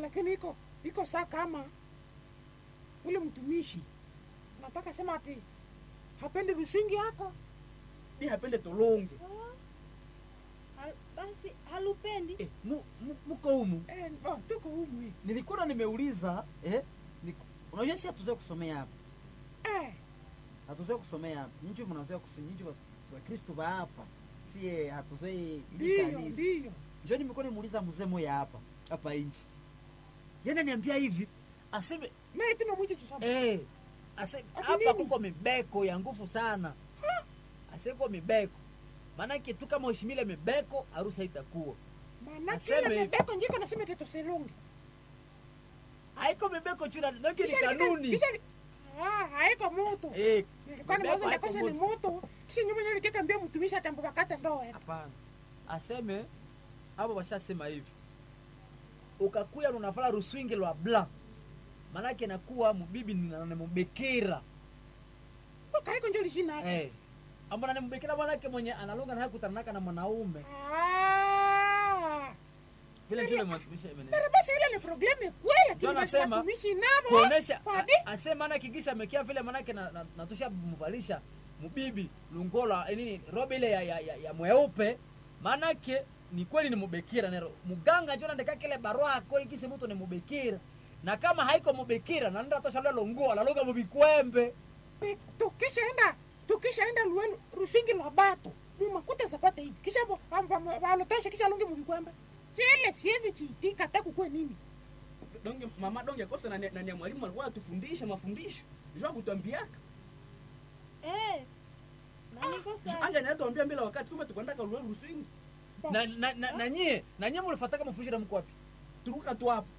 lakini iko iko saa kama ule mtumishi nataka sema ati hapendi rusingi yako Ni hapende tolonge. Hal- basi halupendi Eh, mu, mu, muko humu eh, oh, tuko humu hii. nilikuwa nimeuliza eh, niku, unajua si hatuzoe kusomea hapa eh, hatuzoe kusomea hapa nyinyi mnazoea kusinyinyi wa, wa Kristo ba hapa sie hatuzoe ili ndiyo kanisa ndiyo njoo nimekuwa nimuuliza mzee moya hapa hapa nje yeye niambia hivi aseme naye tena mwicho chisaba eh ase Ati hapa nini? kuko mibeko ya nguvu sana aseko mibeko maanake tu kama ushimile mibeko harusi haitakuwa maana Aseme kile hivi. mebeko njiko nasema teto selonge haiko mibeko chuna nake ni Kisha nika- kanuni kisha ni- ah haiko moto eh nilikuwa mibeko nimewaza haiko ndakosa ni moto. moto kisha nyuma nyuma nikikambia mtumishi atambo bakata ndoa yetu hapana aseme abo bashasema hivi ukakuya nunafala ruswingi lwa bla manake nakuwa mubibi nimubekera boka haiko njo lishina eh ambona nimubekera manake mwenye analunga na hakutanaka na mwanaume ah vile njule mwatumisha imene Pero basi ile ni probleme kweli Ndio nasema, tumishi nabo kuonesha Padi? a- ase maana kigisa amekia vile manake na, na, natusha mvalisha mubibi lungola eh, nini robe ile ya, ya, ya, ya mweupe manake ni kweli ni mubekira nero muganga jona ndeka kile barua kweli kisi mtu ni mubekira na kama haiko mubekira na ndio tosha lelo nguo la lugha mubikwembe Pe- tukishaenda tukishaenda luenu rusingi lwa bato mumakuta zapata hivi kisha bo- ba- ba- balotoshe kisha lungi mubikwembe chile siwezi chiitika hata kukwe nini Donge mama donge kosa na na na mwalimu alikuwa atufundisha mafundisho. Njoo kutuambiaka. eh, na niko sawa Anja na tuambia mbele wakati kumbe tukwenda ka ruwe ruswingi. na na na, na nyie na nyie mlifataka mafundisho mko wapi Turuka tu hapo.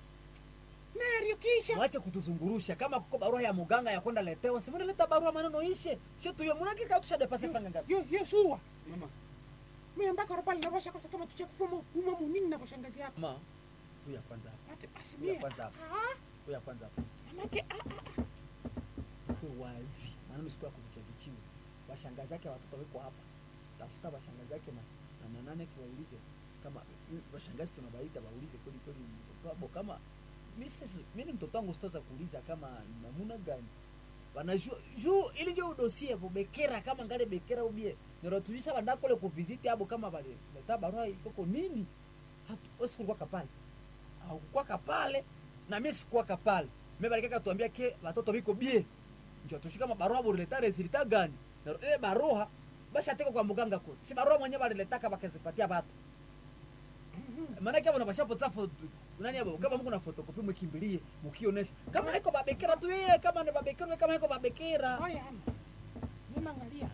nario kisha mwache kutuzungurusha kama kuko barua ya muganga ya kwenda letewa simone leta barua maneno ishe sio tuyo munake kama tusha depase fanga ngapi yo yo suwa Mama. mimi mpaka ropali nabosha kosa kama tuche kufumo uma munini na shangazi yako ma huyu kwanza hapa ati basi Huyu mimi kwanza hapa. ah huyu kwanza hapa manake ah ah tuko wazi maneno siku ya kuvichavichiwa washangazi yake watoto weko hapa tafuta washangazi yake na na manane kiwaulize kama mm, washangazi tunabaita waulize kweli kweli babo kama mimi sisi mimi mtoto wangu sitoza kuuliza kama namuna gani wanajua juu ili ndio dosie hapo bekera kama ngale bekera ubie nirotujisa bandako le kuvisiti abo kama bale leta barua ikoko nini hatu usikulikuwa kapale au kwa kapale na mimi sikuwa kapale mimi balikaka tuambia ke watoto biko bie njo tushika mabarua bulileta resulta gani na ile barua basi ateko kwa muganga kule si barua mwenyewe baliletaka bakazipatia batu maana kama unapasha potza foto nani hapo kama mko na fotokopi mkimbilie mkionesha kama haiko babekera tu yeye kama ni babekera kama haiko babekera haya ama mimi angalia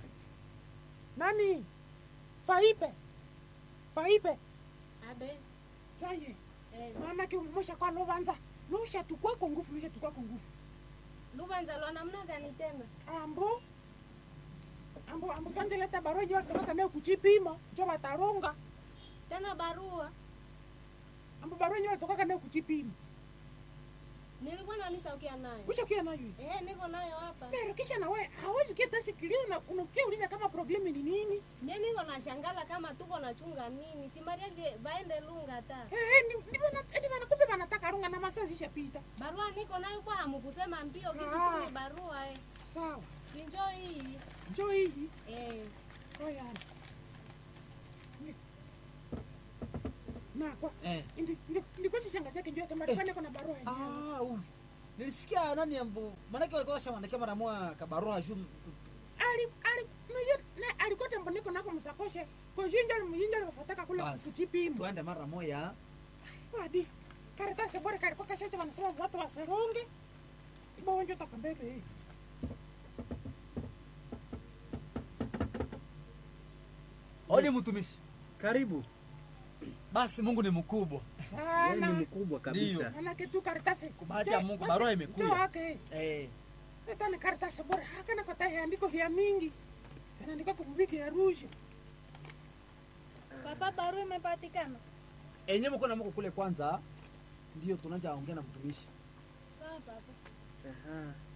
nani faipe faipe abe kaye eh, manake umosha kwa lovanza lusha tukwako nguvu lusha tukwako nguvu lubanza lwa namna gani tena ambo ambo ambo tanjeleta barua njo watokaka nayo kuchipima njo wataronga tena barua ambo barua njo watokaka nayo kuchipima nilikuwa nalisaukia nayo ushakia nayo eh, niko nayo hapa pero kisha na wewe hawezi kieta sikilia na unakia uliza kama problemi ni nini mie niko na shangala kama tuko na chunga nini simariaje baende lunga ta eh eh, ni- ni bana eti bana kumbe banataka runga na masaa zishapita barua niko nayo kwa hamukusema mbio Ah. kisitume barua eh. sawa sinjo hii njo hii eh. oyana na kwa eh ndi- ndi- ndiko sishangazi yake njo yatambarifanya kona barua yenyewe ah huyu nilisikia nani ambo maana walikuwa washaandikia mara moja kabarua juu ali ali naye na alikote mboneko nako msakoshe kwa jinja mjinja lifataka kule Basi. kuchipima tuende mara moja hadi karatasi bora kalikuwa kashacha wanasema watu waseronge ibonjo takambebe Odi mtumishi. Karibu. Basi Mungu ni mkubwa. Wewe ni sana mkubwa kabisa. manake tu karatasi Bahati ya Mungu, barua imekuja. jo ake Eh, Eta ni karatasi bora hakana kwa tahe andiko vya mingi kanaandika kumubiki ya rusha papa barua imepatikana enyewe mko na mko kule kwanza ndio tunaanza ongea na mtumishi. sawa papa Aha.